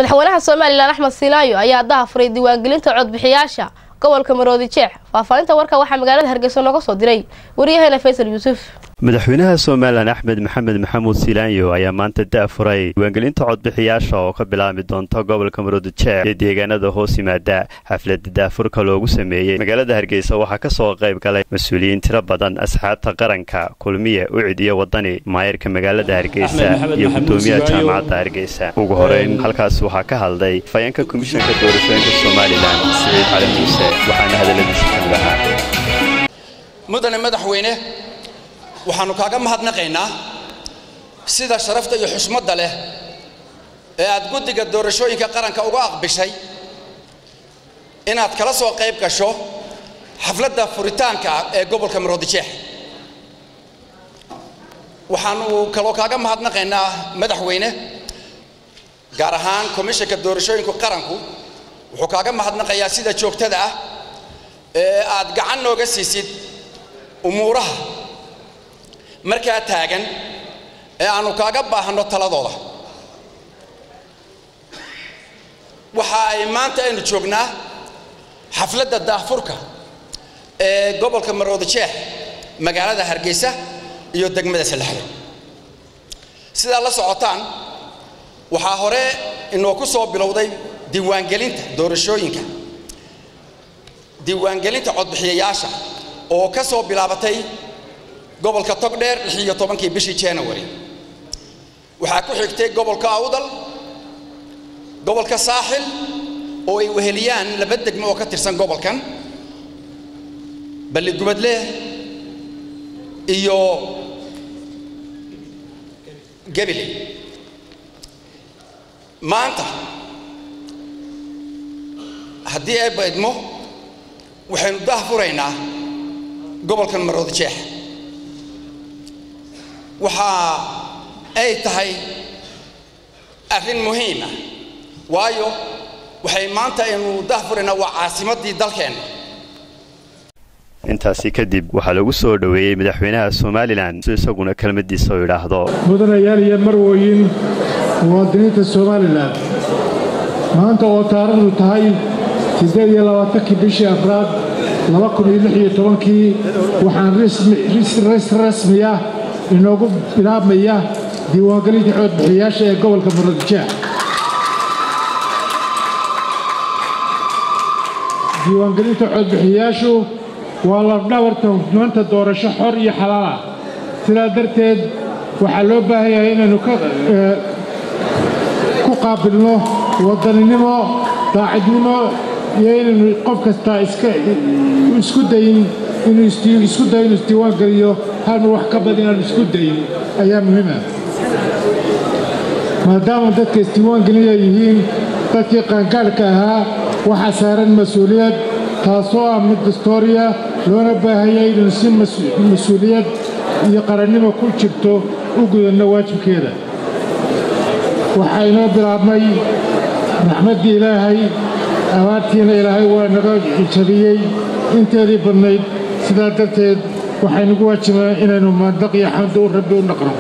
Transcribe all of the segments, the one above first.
madaxweynaha somalilan axmed silaayo ayaa daha furay diiwaangelinta codbixiyaasha gobolka maroodi jeex faahfaahinta warka waxaa magaalada hargeysa nooga soo diray waryaheena faysal yuusuf madaxweynaha somalilan axmed maxamed maxamuud silaanyo ayaa maanta da furay diiwaangelinta codbixiyaasha oo ka bilaabmi doonta gobolka maroodijeex iyo deegaanada hoos yimaada xaflada daafurka loogu sameeyey magaalada hargeysa waxaa kasoo qayb galay mas-uuliyiin tiro badan asxaabta qaranka kulmiye ucid iyo wadani maayarka magaalada hargeysa iyo gudoomiyaha jaamacadda hargeysa ugu horeyn halkaas waxaa ka hadlay fayeenka komishanka doorashooyinka somalilan siciid cali muuse waxaana hadaladiisa kamid ahaa mudane madaxweyne waxaannu kaaga mahadnaqaynaa sida sharafta iyo xushmadda leh ee aad guddiga doorashooyinka qaranka uga aqbishay inaad kala soo qayb gasho xafladda furitaanka ee gobolka maroodijeex waxaannu kaloo kaaga mahadnaqaynaa madaxweyne gaar ahaan komishanka doorashooyinka qaranku wuxuu kaaga mahadnaqayaa sida joogtada ah ee aad gacan nooga siisid umuuraha markaa taagan ee aannu kaaga baahanno taladooda waxa ay maanta aynu joognaa xafladda daafurka ee gobolka maroodijeex magaalada hargeysa iyo degmada salaxdo sidaa la socotaan waxaa hore inoo ku soo bilowday diiwaangelinta doorashooyinka diiwaangelinta codbixiyayaasha oo ka soo bilaabatay gobolka togdheer lixiyo tobankii bishii january waxaa ku xigtay gobolka awdal gobolka saaxil oo ay weheliyaan laba degmo oo ka tirsan gobolkan balligubadle iyo gabiley maanta haddii ay baydmo waxaynu dah furaynaa gobolkan maroodijeex waxa ay tahay arrin muhiim ah waayo waxay maanta aynu dah furaynaa waa caasimaddii dalkeenna intaasi kadib waxaa lagu soo dhoweeyey madaxweynaha somalilan si isaguna kelmadiisa u idhaahdo mudanayaal iyo marwooyin muwaadiniinta somalilan maanta oo taarikhdu tahay siddeed iyo labaatankii bishii afraad laba kun iyo lix iyo tobankii waxaan rasmi ah inoogu bilaabmaya diiwaangelinta codbixiyayaasha ee gobolka maroodijeex diiwaangelinta codbixiyayaashu waa lafdhabarta hufnaanta doorasho xor iyo xalaal ah sidaa darteed waxaa loo baahan yahay inaynu ku qaabilno wadaninimo daacidnimo iyo inaynu qof kastaa isku dayin inuu isku dayo inuu isdiiwaan geliyo halmar wax ka bad inaanu isku dayin ayaa muhiima maadaama dadka isdiiwaan gelinaya yihiin dadkii qaangaadhka ahaa waxaa saaran mas-uuliyad taasoo ah mid dastooriya loona baahanyay inaynu si mas-uuliyad iyo qarannimo ku jirto u gudanno waajibkeeda waxaa inoo bilaabmay raxmaddii ilaahay abaartiina ilaahay waa naga jabiyey inteedii badnayd sidaa darteed waxaynugu waajibaa inaynu maandaq iyo xamdi u rabbi u naqno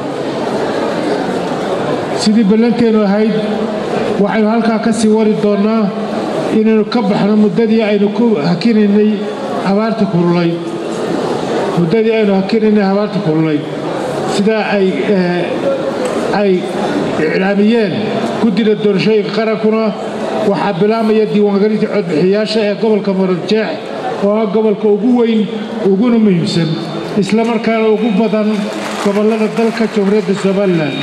sidii ballanteennu ahayd waxaynu halkaa ka sii wari doonnaa inaynu ka baxno muddadii aynu ku hakinaynay abaarta kululayd muddadii aynu hakinaynay abaarta kululayd sidaa ay ay iclaamiyeen guddida doorashooyinka qarankuna waxaa bilaabmaya diiwaangelinta codbixiyayaasha ee gobolka maroodjeex oo ah gobolka ugu weyn uguna muhiimsan isla markaana ugu badan gobollada dalka jamhuuriyadda somalilan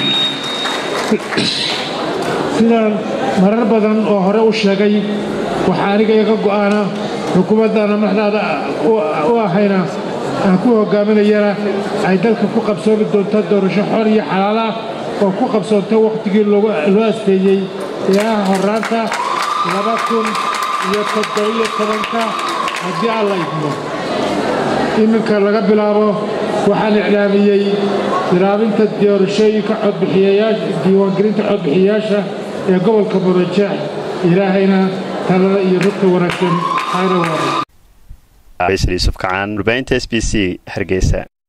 sidaan marar badan oo hore u sheegay waxaa aniga iga go'aana xukuumaddaana madaxdaada u ahayna aan ku hogaaminayana ay dalka ku qabsoomi doonta doorasho xor iyo xalaalah oo ku qabsoonta wakhtigii loo asteeyey ee ah horraanta laba kun iyo toddobiyo tobanka haddii alla idmo iminka laga bilaabo waxaan iclaamiyey bilaabinta doorashooyinka codbixiyayaasha diiwaangelinta codbixiyayaasha ee gobolka marojeex ilaahayna talada iyo rugta wanaagsan hayna waara faysal yuusuf kacaan warbaahinta s b c hargeysa